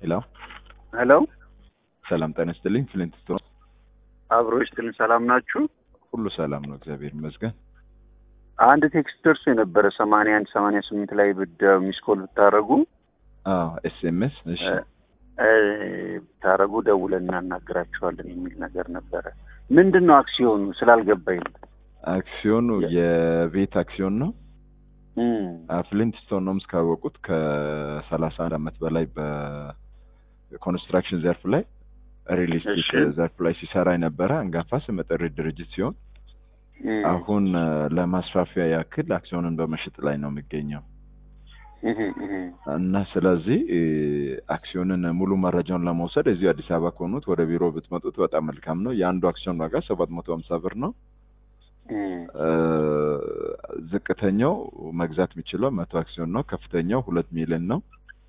ሄሎ ሄሎ ሰላም ጤና ይስጥልኝ። ፍሊንት ስቶን አብሮ ይስጥልን። ሰላም ናችሁ? ሁሉ ሰላም ነው፣ እግዚአብሔር ይመስገን። አንድ ቴክስት ደርሶ የነበረ ሰማንያ አንድ ሰማንያ ስምንት ላይ ብደ ሚስኮል ብታደረጉ አዎ ኤስኤምኤስ እሺ ብታደረጉ ደውለን እናናግራችኋለን የሚል ነገር ነበረ። ምንድን ነው አክሲዮኑ ስላልገባኝ ነው። አክሲዮኑ የቤት አክሲዮን ነው። እም፣ ፍሊንት ስቶን ነው እስካወቁት ከሰላሳ አንድ አመት በላይ በኮንስትራክሽን ዘርፍ ላይ ሪል ስቴት እሺ። ዘርፍ ላይ ሲሰራ የነበረ አንጋፋ ስመጥር ድርጅት ሲሆን እም፣ አሁን እ፣ ለማስፋፊያ ያክል አክሲዮንን በመሸጥ ላይ ነው የሚገኘው እህ፣ እህ። እና ስለዚህ እ፣ አክሲዮንን ሙሉ መረጃውን ለመውሰድ እዚሁ አዲስ አበባ ከሆኑት ወደ ቢሮ ብትመጡት በጣም መልካም ነው። የአንዱ አክሲዮን ዋጋ ሰባት መቶ ሀምሳ ብር ነው። እም፣ እ፣ ዝቅተኛው መግዛት የሚችለው መቶ አክሲዮን ነው። ከፍተኛው ሁለት ሚሊዮን ነው።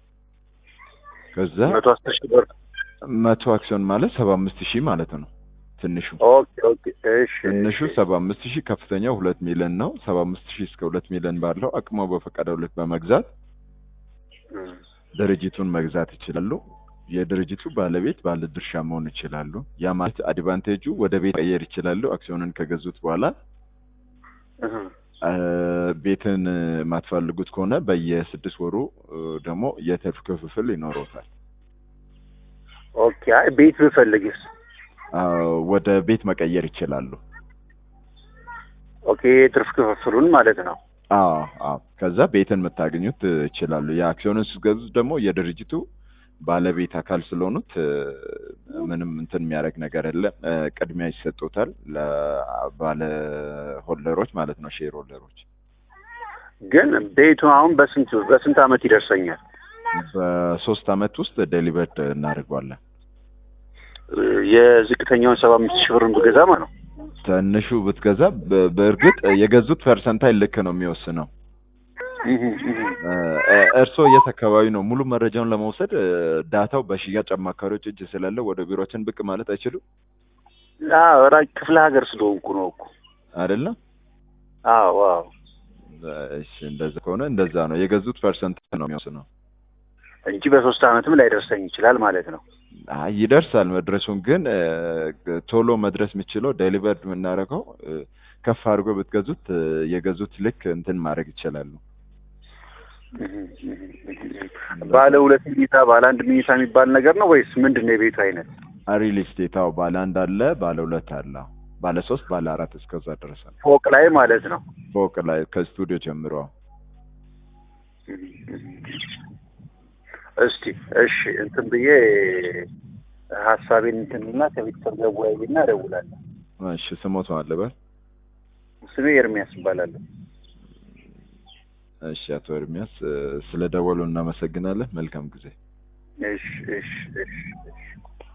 ከዛ መቶ አስር ሺህ ብር መቶ አክሲዮን ማለት ሰባ አምስት ሺህ ማለት ነው። ትንሹ ኦኬ ኦኬ። እሺ ትንሹ እሺ። ሰባ አምስት ሺህ ከፍተኛው ሁለት ሚሊዮን ነው። ሰባ አምስት ሺህ እስከ ሁለት ሚሊዮን ባለው አቅሞ በፈቀደው ልክ በመግዛት እም፣ ድርጅቱን መግዛት ይችላሉ። የድርጅቱ ባለቤት ባለ ድርሻ መሆን ይችላሉ። ያ ማለት አድቫንቴጁ ወደ ቤት ቀየር ይችላሉ። አክሲዮንን ከገዙት በኋላ እህ። አ፣ ቤትን የማትፈልጉት ከሆነ በየስድስት ወሩ እ፣ ደግሞ የትርፍ ክፍፍል ይኖረውታል። ኦኬ። አይ ቤት ብፈልግስ? አ፣ ወደ ቤት መቀየር ይችላሉ። ኦኬ። የትርፍ ክፍፍሉን ማለት ነው። አዎ አዎ። ከዛ ቤትን የምታገኙት እ፣ ይችላሉ። የአክሲዮንን ስትገዙት ደግሞ የድርጅቱ ባለቤት አካል ስለሆኑት እ፣ ምንም እንትን የሚያደርግ ነገር የለም። እ፣ ቅድሚያ ይሰጡታል ለባለ ሆልደሮች ማለት ነው፣ ሼር ሆልደሮች። ግን ቤቱ አሁን በስንት በስንት አመት ይደርሰኛል? በሶስት አመት ውስጥ ዴሊቨርድ እናደርገዋለን። የዝቅተኛውን ሰባ አምስት ሺህ ብርን ብገዛ ማለት ነው። ትንሹ ብትገዛ በ- በእርግጥ የገዙት ፐርሰንታይል ልክ ነው የሚወስነው። እህ፣ እህ። እ፣ እ፣ እርስዎ የት አካባቢ ነው? ሙሉ መረጃውን ለመውሰድ እ፣ ዳታው በሽያጭ አማካሪዎች እጅ ስላለ ወደ ቢሮችን ብቅ ማለት አይችሉም አዎ ራቅ ክፍለ ሀገር ስለሆንኩ ነው እኮ። አይደለም? አዎ አዎ። እሺ እንደዛ ከሆነ እንደዛ ነው። የገዙት ፐርሰንት ነው የሚወስነው። እንጂ በሶስት አመትም ላይደርሰኝ ይችላል ማለት ነው። አይ ይደርሳል። መድረሱን ግን እ፣ ቶሎ መድረስ የሚችለው ዴሊቨርድ የምናደርገው እ፣ ከፍ አድርጎ ብትገዙት እ፣ የገዙት ልክ እንትን ማድረግ ይችላሉ። ባለ ሁለት መኝታ ባለ አንድ መኝታ የሚባል ነገር ነው ወይስ ምንድን ነው የቤቱ አይነት? ሪል ስቴት አዎ፣ ባለ አንድ አለ፣ ባለ ሁለት አለ፣ ባለ ሶስት፣ ባለ አራት እስከዛ ድረስ አለ። ፎቅ ላይ ማለት ነው። ፎቅ ላይ ከስቱዲዮ ጀምሮ እስቲ እሺ እንትን ብዬ ሀሳቤን እንትንና ከቤተሰብ ጋር ወያይና እደውላለሁ። እሺ ስሞት አለበት። ስሜ ኤርሚያስ እባላለሁ። እሺ አቶ ኤርሚያስ እ፣ ስለ ደወሉ እናመሰግናለን። መልካም ጊዜ። እሺ እሺ እሺ እሺ